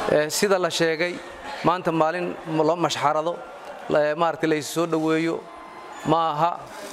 sida la sheegay maanta maalin loo mashxarado maaragtay laysu soo dhoweeyo ma aha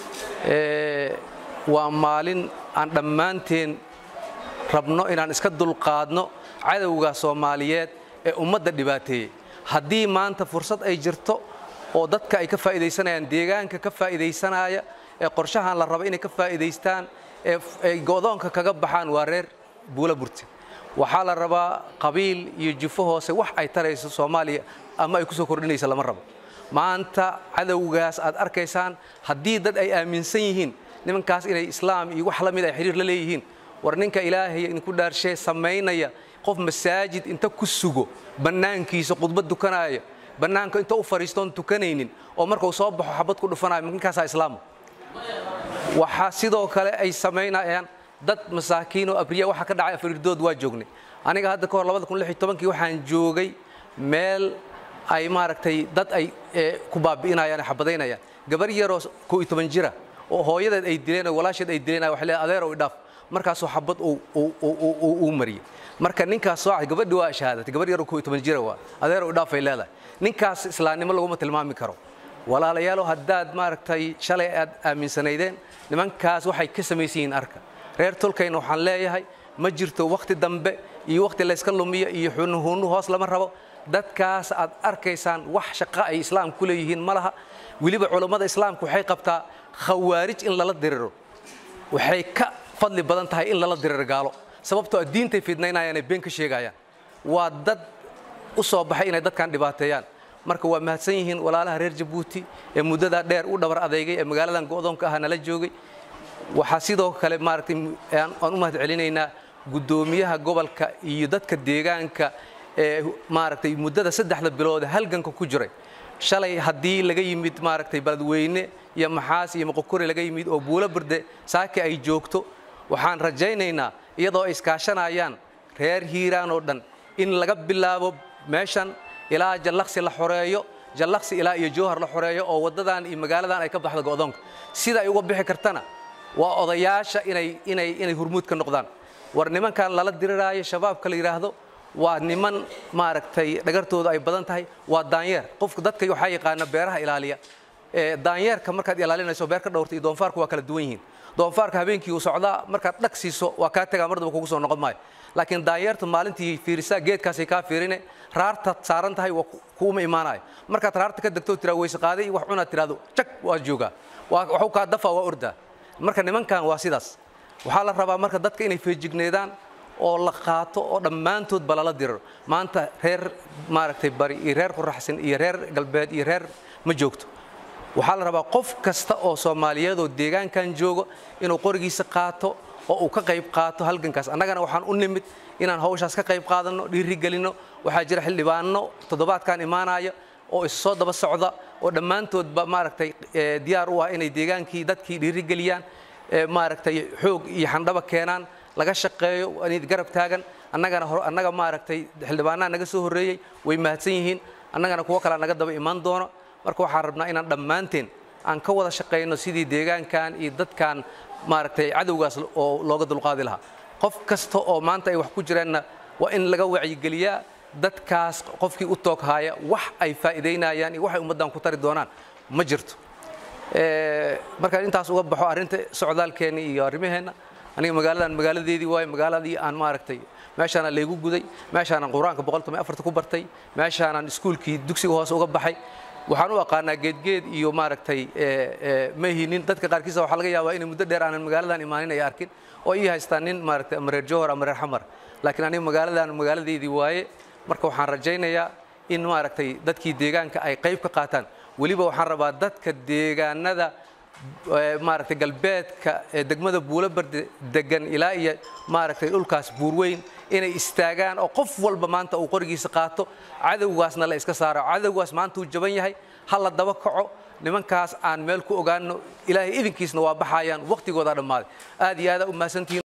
waa maalin aan dhammaanteen rabno inaan iska dulqaadno cadowga soomaaliyeed ee ummadda dhibaateeyey haddii maanta fursad ay jirto oo dadka ay ka faa'iidaysanayaan deegaanka ka faa'iidaysanaya ee qorshahan la raba inay ka faa'iidaystaan ee ay go'doonka kaga baxaan waa reer buula burte waxaa la rabaa qabiil iyo jufo hoose wax ay tarayso soomaaliya ama ay ku soo kordhinaysa lama rabo maanta cadowgaas aad arkaysaan haddii dad ay aaminsan yihiin nimankaas inay islaam iyo wax la mid ay xiriir la leeyihiin war ninka ilaahay idinku dhaarshee samaynaya qof masaajid inta ku sugo bannaankiisa khudbad dukanaya bannaanka inta u fadhiistoon tukanaynin oo markuu soo baxo xabad ku dhufanayo ninkaasaa islaama waxaa sidoo kale ay samaynayaan dad masaakiin oo abriya waxa ka dhacay afariirdood waa joognay aniga hadda ka hor kii waxaan joogay meel ay maaragtay dad ay ku baabi'inayaan ay xabadaynayaan gabar yaroo koo iyo toban jira oo hooyadeed ay dileen oo walaasheed ay dileen waxay leedahay adeer oo idhaaf markaasoo xabad uu mariyey marka ninkaas soo gabadhi waa shahaadatay gabar yaroo koo iyo toban jira waa adeer oo idhaaf ay leedahay ninkaas islaamnimo laguma tilmaami karo walaalayaalo haddaad maaragtay shalay aad aaminsanaydeen nimankaas waxay ka samaysan yihiin arka reer tolkayna waxaan leeyahay ma jirto wakhti dambe iyo wakhti layska lumiyo iyo xunuhunu hoos lama rabo dadkaas aad arkaysaan wax shaqo ay islaam ku leeyihiin ma laha weliba culammada islaamka waxay qabtaa khawaarij in lala diriro waxay ka fadli badan tahay in lala diriro gaalo sababtoo a diintay fidnaynayaan ee been ka sheegayaan waa dad u soo baxay inay dadkan dhibaateeyaan marka waa mahadsan yihiin walaalaha reer jabuuti ee muddadaa dheer u dhabar adeygay ee magaaladan go'doonka ah nala joogay waxaa sidoo kale maaragtay aan u mahad celinaynaa guddoomiyaha gobolka iyo dadka deegaanka ee maaragtay muddada saddexda bilood halganka ku jiray shalay haddii laga yimid maaragtay baladweyne iyo maxaas iyo moqokore laga yimid oo buulo berde saaki ay joogto waxaan rajaynaynaa iyadoo ay iskaashanayaan reer hiiraan oo dhan in laga bilaabo meeshan ilaa jallaqsi la xoreeyo jallaqsi ilaa iyo jowhar la xoreeyo oo waddadan iyo magaaladan ay ka baxdo go'doonka sida ay uga bixi kartana waa odayaasha inay inay inay hurmuud ka noqdaan war nimankan lala diriraayo shabaabka la yidhaahdo waa niman maaragtay dhagartooda ay badan tahay waa daanyeer qofka dadka waxaa yaqaana beeraha ilaaliya daanyeerka markaad ilaalinayso beer ka dhowrta iyo doonfaarku waa kala duwan yihiin doonfaarka habeenkii uu socdaa markaad dhag siiso waa kaa tegaa mardaba kugu soo noqon maayo laakiin daanyeerta maalintii fiirisaa geedkaasay kaa fiirine raartaad saaran tahay waa kuuma imaanayo markaad raarta ka degto tiraa weyse qaaday wax cunaad tiraado jag waa joogaa waxu kaa dafa waa ordaa marka nimankan waa sidaas waxaa la rabaa marka dadka inay feejigneedaan oo la qaato oo dhammaantoodba lala diriro maanta reer maaragtay bari iyo reer quraxsan iyo reer galbeed iyo reer ma joogto waxaa la rabaa qof kasta oo soomaaliyeed oo deegaankan joogo inuu qorigiisa qaato oo uu ka qayb qaato halgankaas annagana waxaan u nimid inaan hawshaas ka qayb qaadanno dhiirigelinno waxaa jira xildhibaano toddobaadkan imaanaya oo is soo daba socda oo dhammaantoodba maaragtay diyaar u ah inay deegaankii dadkii dhiirigeliyaan maaragtay xoog iyo xandhaba keenaan laga shaqeeyo inay garab taagan annagana annaga maaragtay xildhibaanaha naga soo horreeyey way mahadsan yihiin annagana kuwo kalea naga daba imaan doono marka waxaan rabnaa inaan dhammaanteen aan ka wada shaqayno sidii deegaankan iyo dadkan maaragtay cadowgaas oo looga dulqaadi lahaa qof kasta oo maanta ay wax ku jiraanna waa in laga wacyigeliyaa dadkaas qofkii u toog haaya wax ay faa'iidaynayaan iyo waxay ummaddan ku tari doonaan ma jirto markaan intaas uga baxo arrinta socdaalkeenna iyo arrimaheenna aniga magaaladan magaaladeedii waayo magaaladii aan maaragtay meeshaanaan laygu guday meeshaanaan qur-aanka boqoltoban afarta ku bartay meeshaanaan iskuulkii dugsiga hoose uga baxay waxaan u aqaanaa geedgeed iyo maaragtay ma hinin dadka qaarkiisa waxaa laga yaabaa inay muddo dheer aanan magaaladan imaanin ay arkin oo ii haystaan nin maaragtay ama reer jowhar ama reer xamar laakiin aniga magaaladan magaaladeedii waaye marka waxaan rajaynayaa in maaragtay dadkii deegaanka ay qayb ka qaataan weliba waxaan rabaa dadka deegaanada maaragtay galbeedka ee degmada buulabarde degan ilaa iyo maaragtay dhulkaas buurweyn inay istaagaan oo qof walba maanta uu qorigiisa qaato cadowgaasna la iska saaro cadowgaas maanta uu jaban yahay ha la daba kaco nimankaas aan meel ku ogaano ilaahay idinkiisna waa baxayaan waqtigoodaa dhammaaday aad iyo aadaa u mahadsantihiin